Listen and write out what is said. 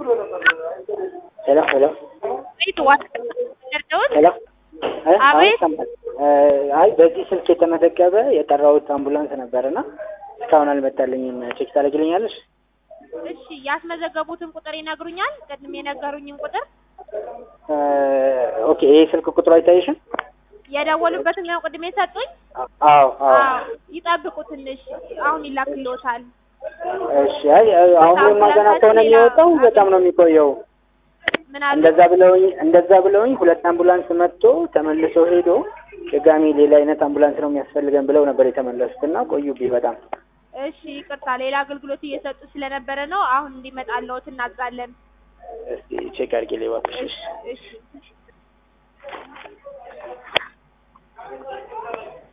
ሄሎ ሄሎ ቤት ዋት ደርደውት ሄሎ እ አቤት። አሁን ሰማሁ። እ አይ በዚህ ስልክ የተመዘገበ የጠራሁት አምቡላንስ ነበርና እስካሁን አልመጣልኝም። ቼክ ታደርግልኛለሽ? እሺ ያስመዘገቡትን ቁጥር ይነግሩኛል? ቅድም የነገሩኝን ቁጥር እ ኦኬ ይሄ ስልክ ቁጥሩ አይታይሽም? የደወሉበትን ነው ቅድም የሰጡኝ? አዎ አዎ። አዎ ይጠብቁ ትንሽ አሁን ይላክልዎታል። እሺ አይ አሁን ማገና ከሆነ የሚወጣው በጣም ነው የሚቆየው። ምን አሉ? እንደዛ ብለውኝ እንደዛ ብለውኝ ሁለት አምቡላንስ መጥቶ ተመልሶ ሄዶ ድጋሚ ሌላ አይነት አምቡላንስ ነው የሚያስፈልገን ብለው ነበር የተመለሱት እና ቆዩብኝ በጣም። እሺ ይቅርታ፣ ሌላ አገልግሎት እየሰጡ ስለነበረ ነው። አሁን እንዲመጣልዎት እናዛለን። እስቲ ቼክ አድርጊልኝ እባክሽ። እሺ እሺ